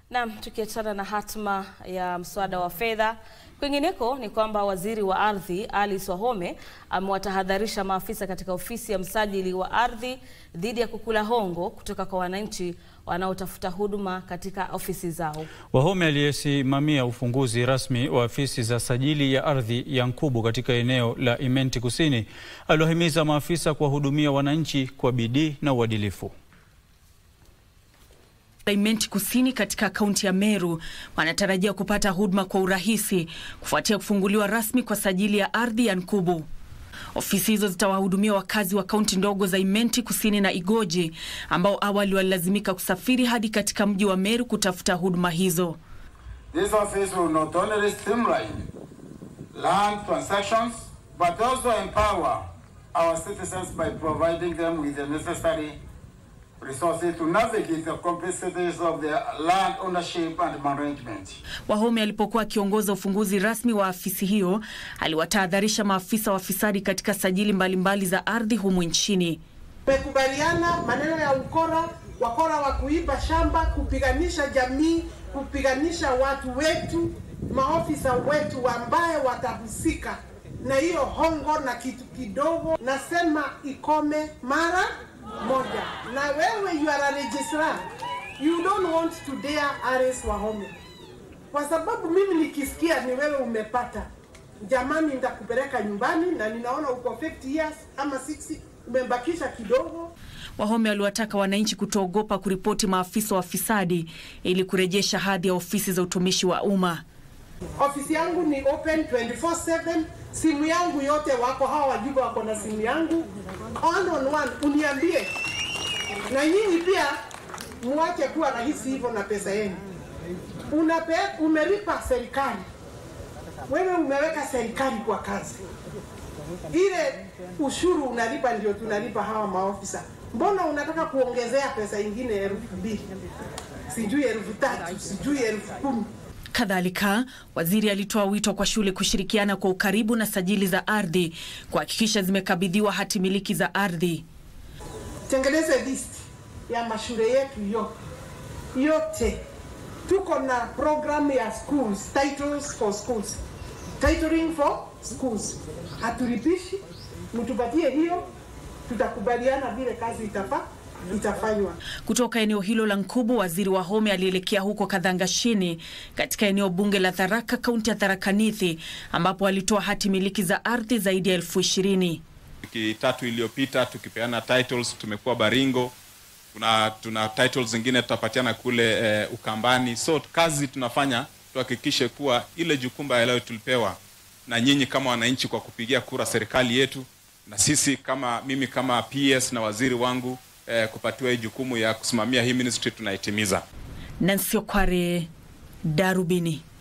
Naam, tukiachana na hatma ya mswada wa fedha, kwingineko ni kwamba waziri wa ardhi Alice Wahome amewatahadharisha maafisa katika ofisi ya msajili wa ardhi dhidi ya kukula hongo kutoka kwa wananchi wanaotafuta huduma katika ofisi zao. Wahome aliyesimamia ufunguzi rasmi wa afisi za sajili ya ardhi ya Nkubu katika eneo la Imenti Kusini aliwahimiza maafisa kuwahudumia wananchi kwa bidii na uadilifu. Imenti Kusini katika kaunti ya Meru wanatarajia kupata huduma kwa urahisi kufuatia kufunguliwa rasmi kwa sajili ya ardhi ya Nkubu. Ofisi hizo zitawahudumia wakazi wa kaunti ndogo za Imenti Kusini na Igoji ambao awali walilazimika kusafiri hadi katika mji wa Meru kutafuta huduma hizo. This office will not only streamline land transactions but also empower our citizens by providing them with the necessary resources to navigate the complexities of their land ownership and management. Wahome alipokuwa akiongoza ufunguzi rasmi wa afisi hiyo, aliwatahadharisha maafisa wafisadi katika sajili mbalimbali za ardhi humu nchini. Tumekubaliana maneno ya ukora, wakora wa kuiba shamba, kupiganisha jamii, kupiganisha watu wetu, maofisa wetu ambaye watahusika na hiyo hongo na kitu kidogo. Nasema ikome mara moja. Na wewe you are a registrar, you don't want to dare arrest Wahome, kwa sababu mimi nikisikia ni wewe umepata, jamani, nitakupeleka nyumbani na ninaona uko 50 years ama 60 umebakisha kidogo. Wahome waliwataka wananchi kutoogopa kuripoti maafisa wafisadi ili kurejesha hadhi ya ofisi za utumishi wa umma. Ofisi yangu ni open 24/7. Simu yangu yote wako hawa wajumbe wako na simu yangu one on one, uniambie. Na nyinyi pia muache kuwa rahisi hivyo na pesa yenu. Unape, umelipa serikali, wewe umeweka serikali kwa kazi, ile ushuru unalipa ndio tunalipa hawa maofisa. Mbona unataka kuongezea pesa ingine elfu mbili sijui elfu tatu sijui elfu kumi Kadhalika, waziri alitoa wito kwa shule kushirikiana kwa ukaribu na sajili za ardhi kuhakikisha zimekabidhiwa hati miliki za ardhi. Tengeneze list ya mashule yetu yote yote. Tuko na program ya schools, titles for schools, titling for schools. Hatulipishi, mtupatie hiyo, tutakubaliana vile kazi itafaa itafanywa. Kutoka eneo hilo la Nkubu, waziri Wahome alielekea huko Kadhangashini katika eneo bunge la Tharaka, kaunti ya Tharaka Nithi, ambapo alitoa hati miliki za ardhi zaidi ya elfu ishirini. Wiki tatu iliyopita tukipeana titles, tumekuwa Baringo, kuna tuna titles zingine tutapatiana kule eh, Ukambani. So kazi tunafanya tuhakikishe kuwa ile jukumu ambayo tulipewa na nyinyi kama wananchi kwa kupigia kura serikali yetu, na sisi kama mimi kama PS na waziri wangu eh, kupatiwa hii jukumu ya kusimamia hii ministry tunaitimiza. Nancy Okware, Darubini.